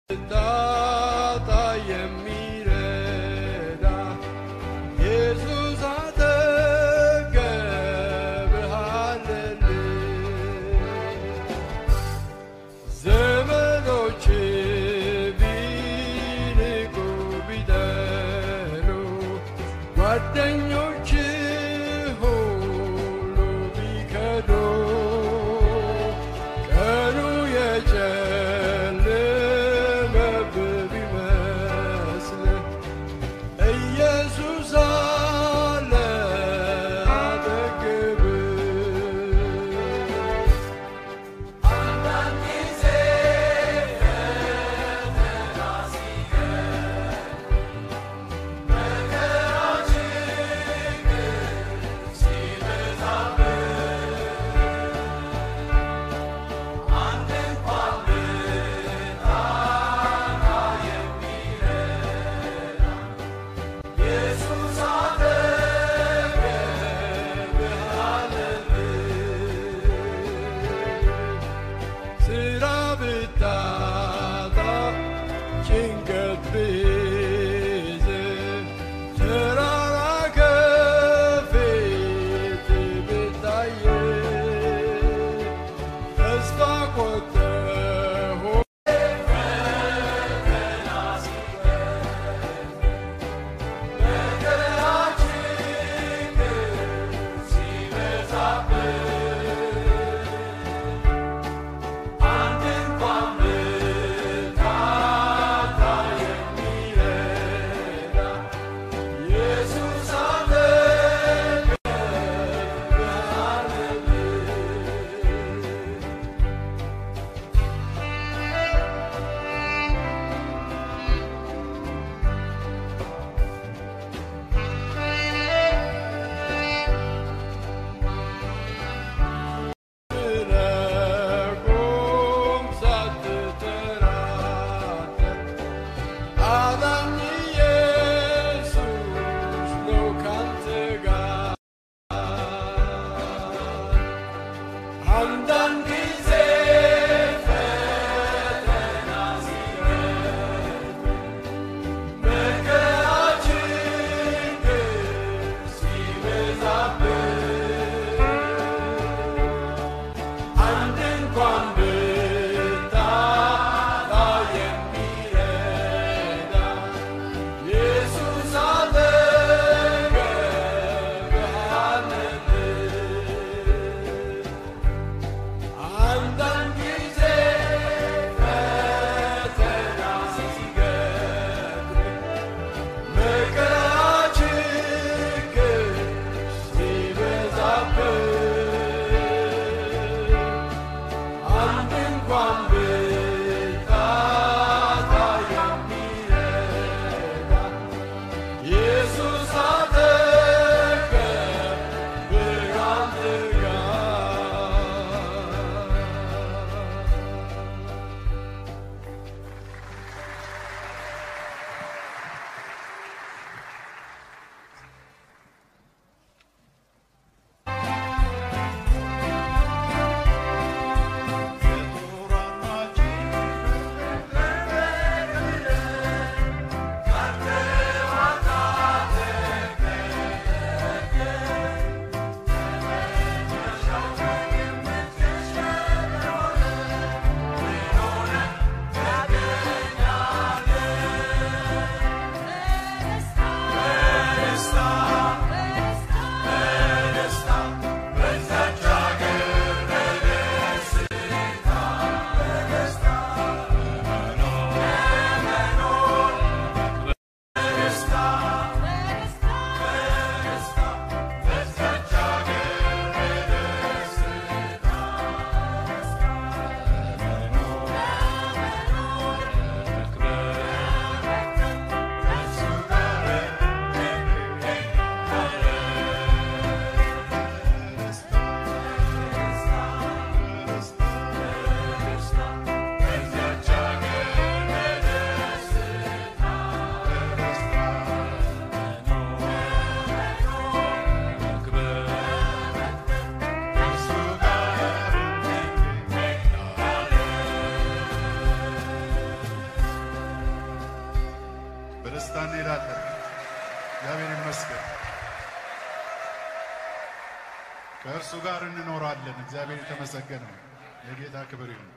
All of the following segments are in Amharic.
ጣጣ የሚረዳ ኢየሱስ አጠገብሃለልን። ዘመዶች ቢንቁ ቢጠሉ ጓደኞች ሁሉ ቢከዱ ቀኑ የጨለመብህ በደስታ እንሄዳለን። እግዚአብሔር ይመስገን። ከእርሱ ጋር እንኖራለን። እግዚአብሔር የተመሰገነ ነው። የጌታ ክብር ይሁን።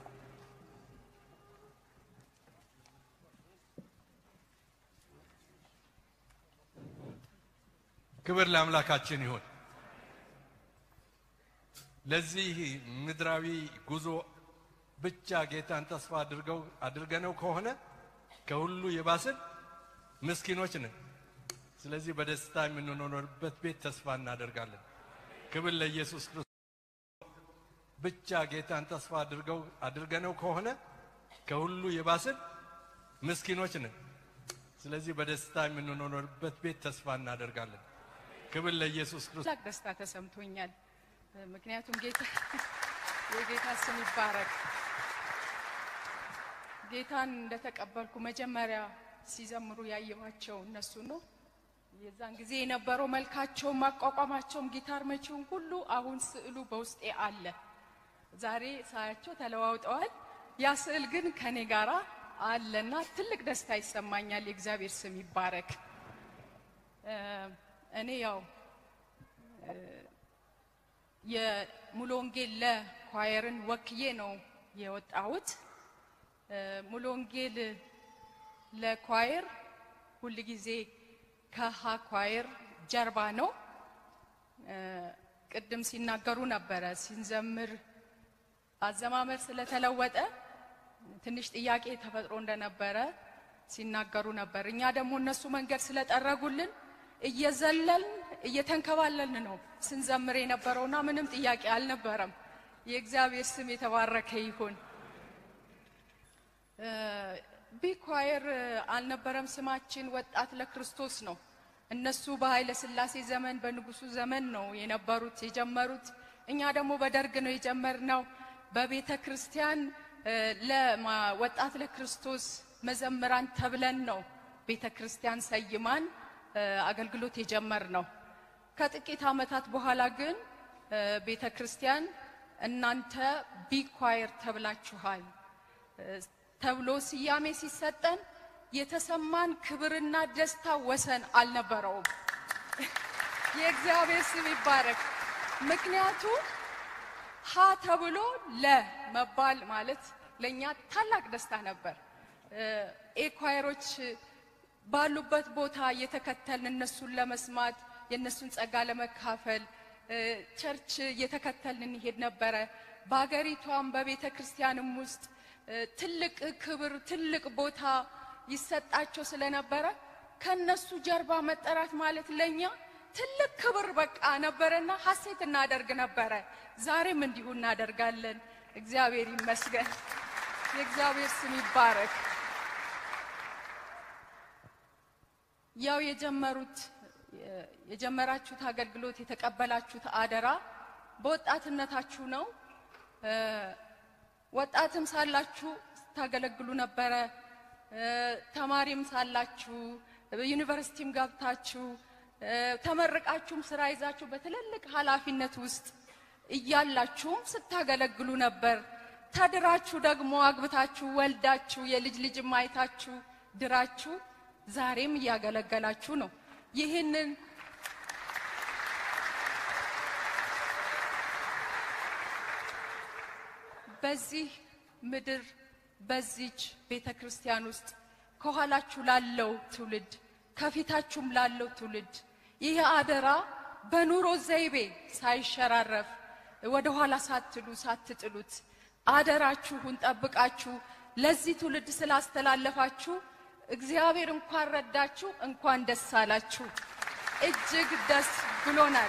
ክብር ለአምላካችን ይሁን። ለዚህ ምድራዊ ጉዞ ብቻ ጌታን ተስፋ አድርገው አድርገነው ከሆነ ከሁሉ የባስን ምስኪኖች ነን። ስለዚህ በደስታ የምንኖርበት ቤት ተስፋ እናደርጋለን። ክብር ለኢየሱስ ክርስቶስ። ብቻ ጌታን ተስፋ አድርገው አድርገነው ከሆነ ከሁሉ የባስን ምስኪኖች ነን። ስለዚህ በደስታ የምንኖርበት ቤት ተስፋ እናደርጋለን። ክብር ለኢየሱስ ክርስቶስ። ታላቅ ደስታ ተሰምቶኛል። ምክንያቱም ጌታ የጌታ ስም ይባረክ። ጌታን እንደተቀበልኩ መጀመሪያ ሲዘምሩ ያየኋቸው እነሱ ነው። የዛን ጊዜ የነበረው መልካቸውም ማቋቋማቸውም ጊታር መቺውን ሁሉ አሁን ስዕሉ በውስጤ አለ። ዛሬ ሳያቸው ተለዋውጠዋል። ያ ስዕል ግን ከኔ ጋራ አለና ትልቅ ደስታ ይሰማኛል። የእግዚአብሔር ስም ይባረክ። እ እኔ ያው የሙሉ ወንጌል ለኳየርን ወክዬ ነው የወጣሁት። እ ሙሉ ወንጌል ለኳየር ሁል ጊዜ ከሀ ኳየር ጀርባ ነው። እ ቅድም ሲናገሩ ነበረ ሲንዘምር አዘማመር ስለተለወጠ ትንሽ ጥያቄ ተፈጥሮ እንደነበረ ሲናገሩ ነበር። እኛ ደግሞ እነሱ መንገድ ስለጠረጉልን እየዘለልን እየተንከባለልን ነው ስንዘምር የነበረውና ምንም ጥያቄ አልነበረም። የእግዚአብሔር ስም የተባረከ ይሁን። ቢኳየር አልነበረም ስማችን፣ ወጣት ለክርስቶስ ነው። እነሱ በኃይለ ሥላሴ ዘመን በንጉሱ ዘመን ነው የነበሩት የጀመሩት። እኛ ደግሞ በደርግ ነው የጀመርነው። በቤተ ክርስቲያን ለወጣት ለክርስቶስ መዘምራን ተብለን ነው ቤተ ክርስቲያን ሰይማን አገልግሎት የጀመርነው። ከጥቂት ዓመታት በኋላ ግን ቤተ ክርስቲያን እናንተ ቢኳየር ተብላችኋል ተብሎ ስያሜ ሲሰጠን የተሰማን ክብርና ደስታ ወሰን አልነበረውም። የእግዚአብሔር ስም ይባረክ። ምክንያቱም ሀ ተብሎ ለ መባል ማለት ለእኛ ታላቅ ደስታ ነበር። ኤኳየሮች ባሉበት ቦታ እየተከተልን እነሱን ለመስማት የእነሱን ጸጋ ለመካፈል ቸርች እየተከተልን እንሄድ ነበረ። በሀገሪቷም በቤተ ክርስቲያንም ውስጥ ትልቅ ክብር፣ ትልቅ ቦታ ይሰጣቸው ስለነበረ ከነሱ ጀርባ መጠራት ማለት ለኛ ትልቅ ክብር በቃ ነበረና ሐሴት እናደርግ ነበረ። ዛሬም እንዲሁ እናደርጋለን። እግዚአብሔር ይመስገን። የእግዚአብሔር ስም ይባረክ። ያው የጀመሩት የጀመራችሁት አገልግሎት የተቀበላችሁት አደራ በወጣትነታችሁ ነው። ወጣትም ሳላችሁ ስታገለግሉ ነበረ። ተማሪም ሳላችሁ ዩኒቨርሲቲም ገብታችሁ ተመርቃችሁም ስራ ይዛችሁ በትልልቅ ኃላፊነት ውስጥ እያላችሁም ስታገለግሉ ነበር። ተድራችሁ ደግሞ አግብታችሁ ወልዳችሁ የልጅ ልጅም አይታችሁ ድራችሁ ዛሬም እያገለገላችሁ ነው። ይህንን በዚህ ምድር በዚች ቤተ ክርስቲያን ውስጥ ከኋላችሁ ላለው ትውልድ ከፊታችሁም ላለው ትውልድ ይህ አደራ በኑሮ ዘይቤ ሳይሸራረፍ ወደ ኋላ ሳትሉ ሳትጥሉት አደራችሁን ጠብቃችሁ ለዚህ ትውልድ ስላስተላለፋችሁ እግዚአብሔር እንኳን ረዳችሁ፣ እንኳን ደስ አላችሁ። እጅግ ደስ ብሎናል።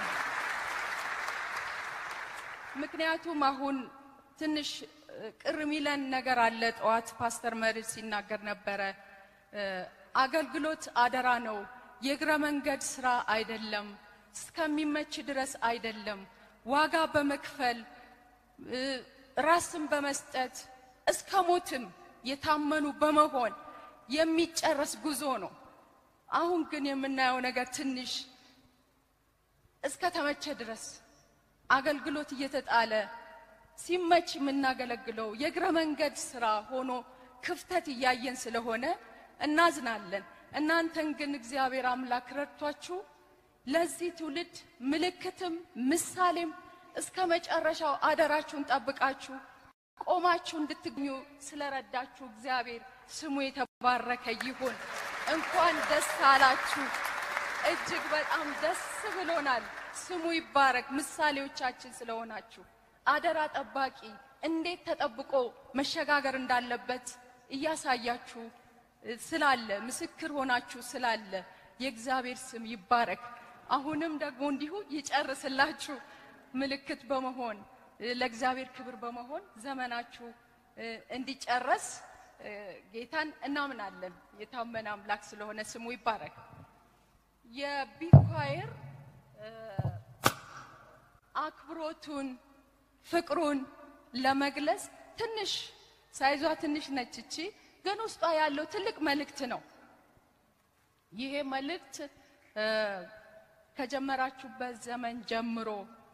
ምክንያቱም አሁን ትንሽ ቅር ሚለን ነገር አለ። ጠዋት ፓስተር መርድ ሲናገር ነበረ። አገልግሎት አደራ ነው፣ የእግረ መንገድ ስራ አይደለም፣ እስከሚመች ድረስ አይደለም። ዋጋ በመክፈል ራስን በመስጠት እስከ ሞትም የታመኑ በመሆን የሚጨረስ ጉዞ ነው። አሁን ግን የምናየው ነገር ትንሽ እስከ ተመቸ ድረስ አገልግሎት እየተጣለ ሲመች የምናገለግለው የእግረ መንገድ ስራ ሆኖ ክፍተት እያየን ስለሆነ እናዝናለን። እናንተን ግን እግዚአብሔር አምላክ ረድቷችሁ ለዚህ ትውልድ ምልክትም ምሳሌም እስከ መጨረሻው አደራችሁን ጠብቃችሁ ቆማችሁ እንድትገኙ ስለረዳችሁ እግዚአብሔር ስሙ የተባረከ ይሁን። እንኳን ደስ አላችሁ። እጅግ በጣም ደስ ብሎናል። ስሙ ይባረክ። ምሳሌዎቻችን ስለሆናችሁ አደራ ጠባቂ እንዴት ተጠብቆ መሸጋገር እንዳለበት እያሳያችሁ ስላለ ምስክር ሆናችሁ ስላለ የእግዚአብሔር ስም ይባረክ። አሁንም ደግሞ እንዲሁ ይጨርስላችሁ ምልክት በመሆን ለእግዚአብሔር ክብር በመሆን ዘመናችሁ እንዲጨረስ ጌታን እናምናለን። የታመነ አምላክ ስለሆነ ስሙ ይባረክ። የቢኳየር አክብሮቱን ፍቅሩን ለመግለጽ ትንሽ ሳይዟ ትንሽ ነች እቺ፣ ግን ውስጧ ያለው ትልቅ መልእክት ነው። ይሄ መልእክት ከጀመራችሁበት ዘመን ጀምሮ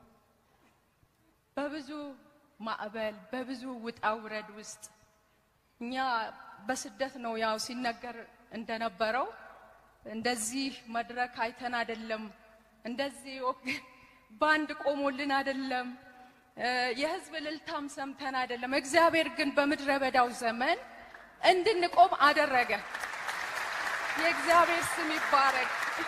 በብዙ ማዕበል በብዙ ውጣ ውረድ ውስጥ እኛ በስደት ነው ያው ሲነገር እንደነበረው እንደዚህ መድረክ አይተን አይደለም፣ እንደዚህ ባንድ ቆሞልን አይደለም፣ የህዝብ እልልታም ሰምተን አይደለም። እግዚአብሔር ግን በምድረ በዳው ዘመን እንድንቆም አደረገ። የእግዚአብሔር ስም ይባረክ።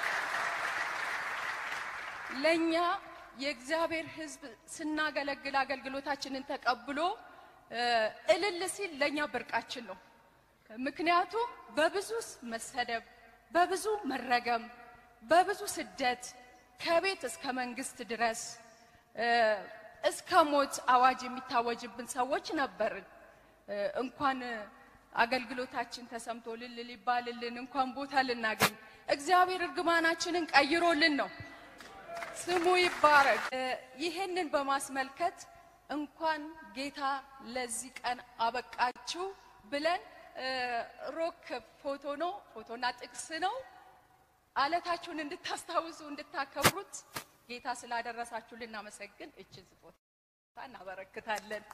ለኛ የእግዚአብሔር ሕዝብ ስናገለግል አገልግሎታችንን ተቀብሎ እልል ሲል ለኛ ብርቃችን ነው። ምክንያቱም በብዙ መሰደብ፣ በብዙ መረገም፣ በብዙ ስደት ከቤት እስከ መንግስት ድረስ እስከ ሞት አዋጅ የሚታወጅብን ሰዎች ነበርን። እንኳን አገልግሎታችን ተሰምቶ ልል ሊባልልን እንኳን ቦታ ልናገኝ እግዚአብሔር እርግማናችንን ቀይሮልን ነው። ስሙ ይባረክ። ይህንን በማስመልከት እንኳን ጌታ ለዚህ ቀን አበቃችሁ ብለን ሮክ ፎቶ ነው ፎቶና ጥቅስ ነው አለታችሁን እንድታስታውሱ እንድታከብሩት ጌታ ስላደረሳችሁ ልናመሰግን እችን ስጦታ እናበረክታለን።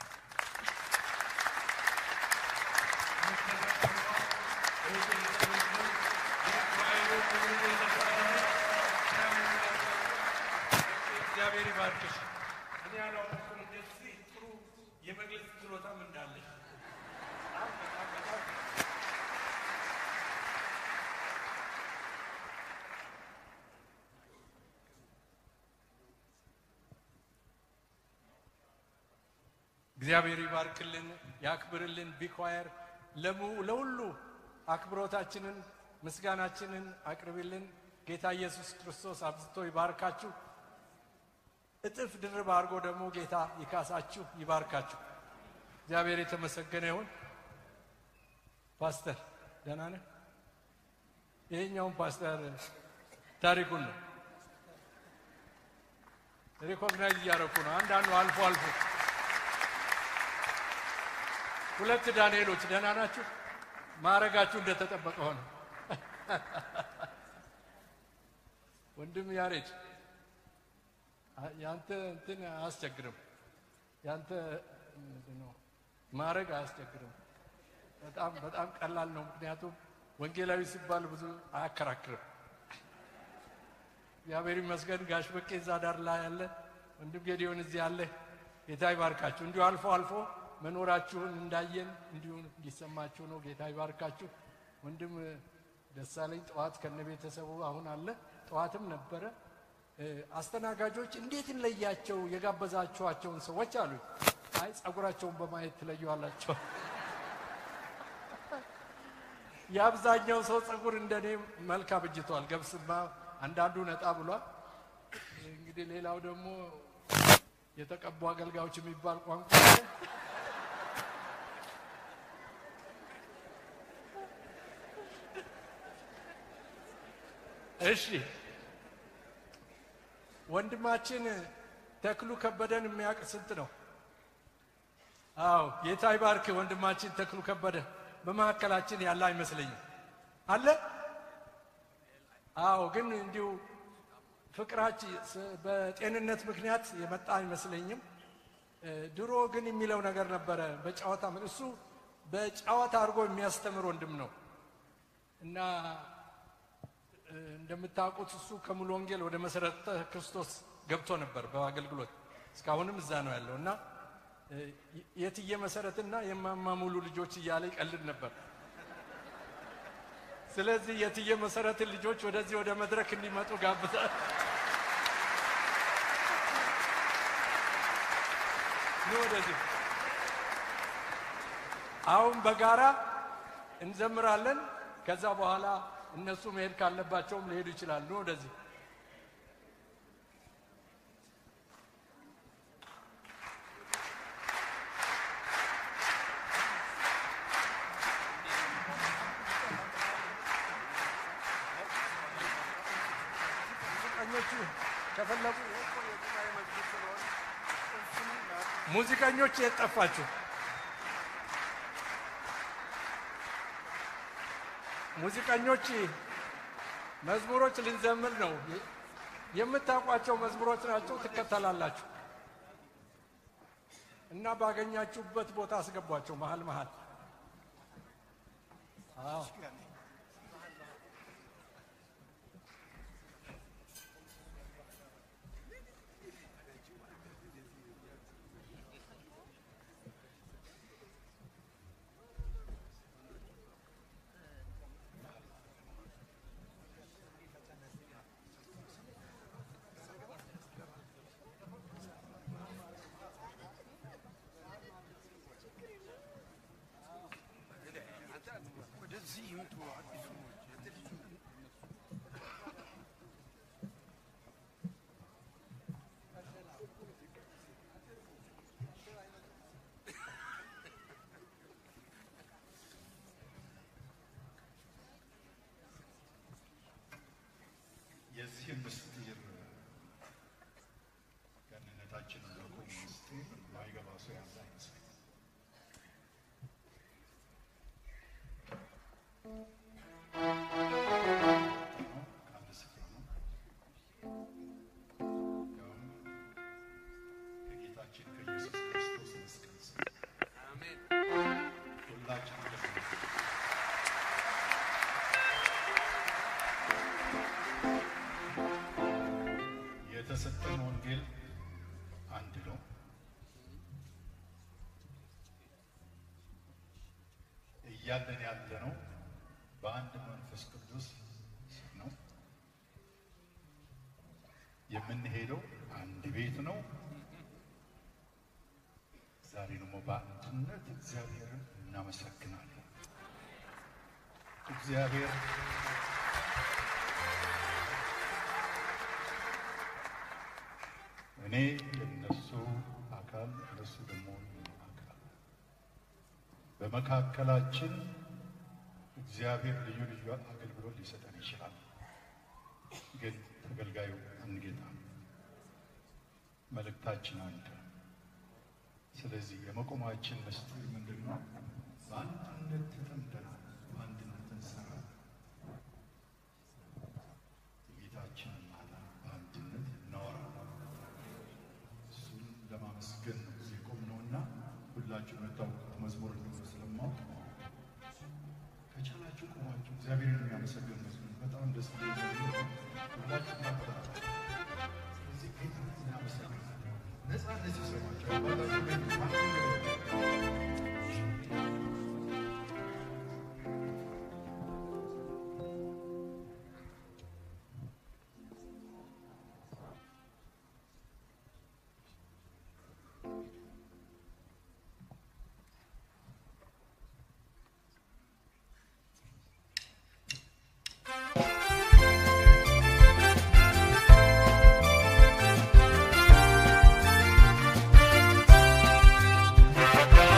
እግዚአብሔር ይባርክሽ። እኔ ያላወቅኩም እንደዚህ ጥሩ የመግለጽ ችሎታም እንዳለሽ በጣም በጣም በጣም እግዚአብሔር ይባርክልን፣ ያክብርልን። ቢኳየር ለሁሉ አክብሮታችንን ምስጋናችንን አቅርብልን። ጌታ ኢየሱስ ክርስቶስ አብዝቶ ይባርካችሁ። እጥፍ ድርብ አድርጎ ደግሞ ጌታ ይካሳችሁ፣ ይባርካችሁ። እግዚአብሔር የተመሰገነ ይሁን። ፓስተር ደህና ነህ? ይሄኛውን ፓስተር ታሪኩን ነው ሪኮግናይዝ እያደረኩ ነው። አንዳንዱ አልፎ አልፎ ሁለት ዳንኤሎች ደህና ናችሁ? ማዕረጋችሁ እንደተጠበቀ ሆነ። ወንድም ያሬድ ያንተ እንትን አያስቸግርም። ያንተ ምንድን ነው ማዕረግ አያስቸግርም። በጣም በጣም ቀላል ነው። ምክንያቱም ወንጌላዊ ሲባል ብዙ አያከራክርም። እግዚአብሔር ይመስገን። ጋሽ በቄ እዛ ዳር ላይ ያለ ወንድም ጌዲዮን እዚህ ያለ ጌታ ይባርካችሁ። እንዲሁ አልፎ አልፎ መኖራችሁን እንዳየን እንዲሁ እንዲሰማችሁ ነው። ጌታ ይባርካችሁ። ወንድም ደሳለኝ ጠዋት ከነ ቤተሰቡ አሁን አለ። ጠዋትም ነበረ። አስተናጋጆች እንዴት እንለያቸው የጋበዛችኋቸውን ሰዎች አሉ። አይ ጸጉራቸውን በማየት ትለዩዋላቸው። የአብዛኛው ሰው ጸጉር እንደኔ መልክ አብጅቷል። ገብስማ አንዳንዱ ነጣ ብሏል። እንግዲህ ሌላው ደግሞ የተቀቡ አገልጋዮች የሚባል ቋንቋ እሺ ወንድማችን ተክሉ ከበደን የሚያውቅ ስንት ነው? አዎ ጌታ ይባርክ። ወንድማችን ተክሉ ከበደ በመካከላችን ያለ አይመስለኝም። አለ? አዎ፣ ግን እንዲሁ ፍቅራችን በጤንነት ምክንያት የመጣ አይመስለኝም። ድሮ ግን የሚለው ነገር ነበረ በጨዋታ እሱ በጨዋታ አድርጎ የሚያስተምር ወንድም ነው እና እንደምታውቁት እሱ ከሙሉ ወንጌል ወደ መሰረተ ክርስቶስ ገብቶ ነበር በአገልግሎት እስካሁንም እዛ ነው ያለው እና እ፣ የትዬ መሰረትና የማማ ሙሉ ልጆች እያለ ይቀልድ ነበር። ስለዚህ የትዬ መሰረትን ልጆች ወደዚህ ወደ መድረክ እንዲመጡ ጋብዛል። ኑ ወደዚህ። አሁን በጋራ እንዘምራለን። ከዛ በኋላ እነሱ መሄድ ካለባቸውም ሊሄዱ ይችላሉ። ኑ ወደዚህ። ሙዚቀኞቹ ከፈለጉ ሙዚቀኞች የት ጠፋችሁ? ሙዚቀኞች መዝሙሮች ልንዘምር ነው። የምታውቋቸው መዝሙሮች ናቸው፣ ትከተላላችሁ እና ባገኛችሁበት ቦታ አስገቧቸው መሀል መሀል። አዎ የዚህ ምስጢር ገንነታችን እንደቁ ምስጢር ማይገባ ሰው ያለ አይመስለኝም። ከአንድ ስፍራ ነው ያውም ከጌታችን ከኢየሱስ ክርስቶስ መስቀል ስር ሁላችን የተሰጠን ወንጌል አንድ ነው። እያለን ያለ ነው በአንድ መንፈስ ቅዱስ ስር ነው። የምንሄደው አንድ ቤት ነው። ዛሬ ደግሞ በአንድነት እግዚአብሔርን እናመሰግናለን። እግዚአብሔር እኔ የነሱ አካል እነሱ ደግሞ የኔ አካል በመካከላችን እግዚአብሔር ልዩ ልዩ አገልግሎት ሊሰጠን ይችላል። ግን ተገልጋዩ አንድ ጌታ ነው። መልእክታችን አንድ ነው። ስለዚህ የመቆማችን ምስጢር ምንድን ነው? በአንድነት ተጠምደናል። በአንድነት እንሰራለን። ጌታችንን ማዳን በአንድነት እናወራለን። እሱን ለማመስገን ነው እዚህ የቆምነውና ሁላችሁ የምታውቁት መዝሙር እንደሆነ ስለማውቅ ከቻላችሁ ቆማችሁ እግዚአብሔርን የሚያመሰግን መዝሙር በጣም ደስ የሚል መዝሙር ነው። ሁላችሁ እናበረታታለን። ስለዚህ ጌታን እናመሰግናለን። ነፃነት ይሰማቸው አባታችሁ ቤት ማንም Thank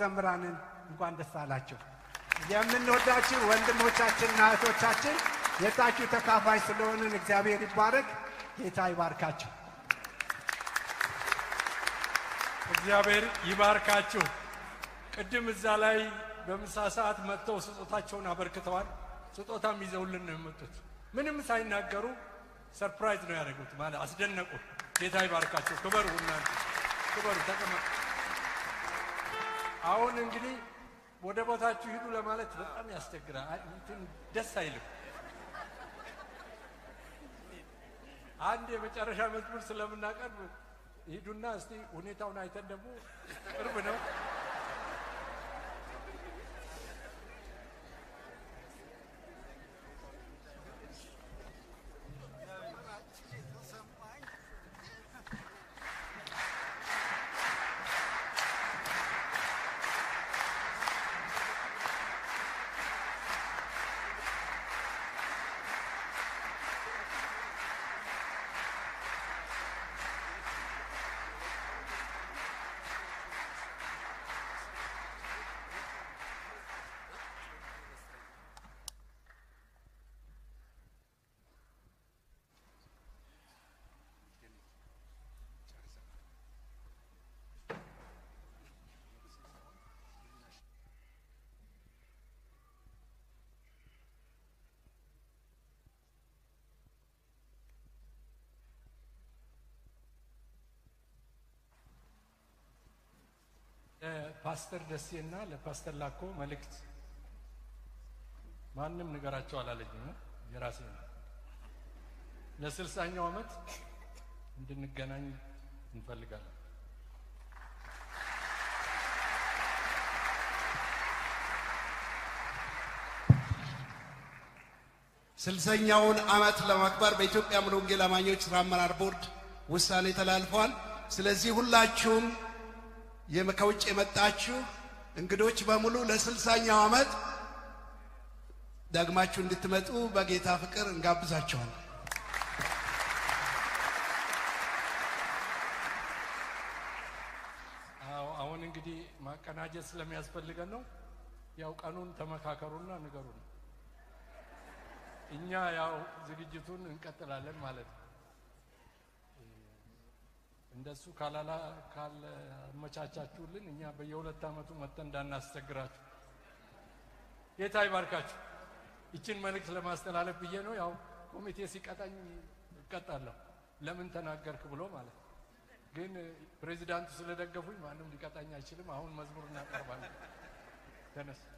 መዘምራንን እንኳን ደስ አላቸው። የምንወዳችሁ ወንድሞቻችንና እህቶቻችን የታችሁ ተካፋይ ስለሆንን እግዚአብሔር ይባረክ። ጌታ ይባርካቸው። እግዚአብሔር ይባርካችሁ። ቅድም እዛ ላይ በምሳ ሰዓት መጥተው ስጦታቸውን አበርክተዋል። ስጦታም ይዘውልን ነው የመጡት። ምንም ሳይናገሩ ሰርፕራይዝ ነው ያደረጉት። ማለት አስደነቁ። ጌታ ይባርካቸው። ክበሩ፣ እናንተ ክበሩ፣ ተቀመጡ። አሁን እንግዲህ ወደ ቦታችሁ ሂዱ ለማለት በጣም ያስቸግራል። አይ፣ እንትን ደስ አይልም። አንድ የመጨረሻ መዝሙር ስለምናቀርብ ሂዱና እስቲ ሁኔታውን አይተን ደግሞ ቅርብ ነው ለፓስተር ደሴና ለፓስተር ላኮ መልእክት ማንም ንገራቸው አላለኝም። የራሴ ነው። ለስልሳኛው ዓመት እንድንገናኝ እንፈልጋለን። ስልሰኛውን ዓመት ለማክበር በኢትዮጵያ ሙሉ ወንጌል አማኞች ሥራ አመራር ቦርድ ውሳኔ ተላልፏል። ስለዚህ ሁላችሁም የመ- ከውጭ የመጣችሁ እንግዶች በሙሉ ለስልሳኛው ዓመት ደግማችሁ እንድትመጡ በጌታ ፍቅር እንጋብዛችኋል። አዎ አሁን እንግዲህ ማቀናጀት ስለሚያስፈልገን ነው። ያው ቀኑን ተመካከሩና ንገሩን። እኛ ያው ዝግጅቱን እንቀጥላለን ማለት ነው። እንደሱ ካላላ ካልመቻቻችሁልን እኛ በየሁለት ዓመቱ መጥተን እንዳናስቸግራችሁ። ጌታ ይባርካችሁ። ይችን መልእክት ለማስተላለፍ ብዬ ነው። ያው ኮሚቴ ሲቀጣኝ እቀጣለሁ፣ ለምን ተናገርክ ብሎ ማለት ነው። ግን ፕሬዚዳንቱ ስለደገፉኝ ማንም ሊቀጣኝ አይችልም። አሁን መዝሙር እናቀርባለን። ተነስ